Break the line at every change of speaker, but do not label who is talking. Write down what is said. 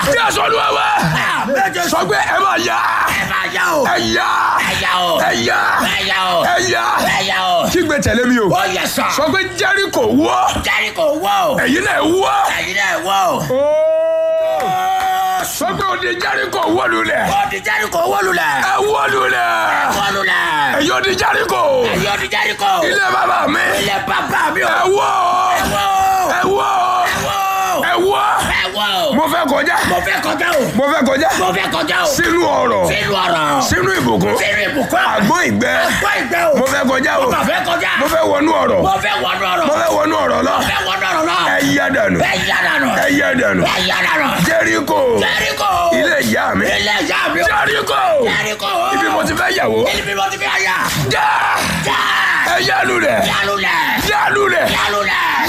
jésù olúwa wa
méje
sọ pé ẹ máa yá
ẹ máa yá o.
ẹ yá
ẹ yá o.
ẹ yá
ẹ yá o.
ẹ yá
ẹ yá o.
kígbe tẹ̀lé mi o
ó yẹ sọ.
sọ pé jẹ́ríkò wọ́
Jẹ́ríkò wó o.
ẹ̀yin náà wọ́.
ẹ̀yin náà wó o.
sọ pé òde jẹ́ríkò wọ́ lulẹ̀
ó di Jẹ́ríkò wó lulẹ̀.
ẹ wọ́ lulẹ̀
wó lulẹ̀.
ẹ̀yin òde jẹ́ríkò
ẹ̀yin ó di Jẹ́ríkò.
ilé bàbá mi
ilé bàbá mi o.
ẹ wọ́
wó
ẹ wọ́
wó
ẹ wọ́
ẹ wó o.
mo fẹ́ kọjá
mo fẹ́ kọjá o.
mo fẹ́ kọjá
mo fẹ́ kọjá o.
sínú ọ̀rọ̀
sínú ọ̀rọ̀.
sínú ìbùkún
sínú ìbùkún.
àgbọn ìgbẹ́
gbọ́ ìgbẹ́ o.
mo fẹ́ kọjá o
mo fẹ́ kọjá.
mo fẹ́ wọnú ọ̀rọ̀
mo fẹ́ wọnú ọ̀rọ̀.
mo fẹ́ wọnú ọ̀rọ̀ lọ
mo fẹ́ wọnú ọ̀rọ̀ náà.
ẹ yá dànù
ẹ yá dànù.
ẹ yá dànù
ẹ yá dànù.
jẹ́ríkò
Jẹ́ríkò.
ilé ìyá mi
ilé ìyá mi o.
jẹ́ríkò
Jẹ́ríkò.
ibi mo ti fẹ́ yàwó
ibi mo ti fi àyà.
já
já.
ẹ yá lulẹ̀
yálùlẹ̀.
yá lulẹ̀
yálùlẹ̀.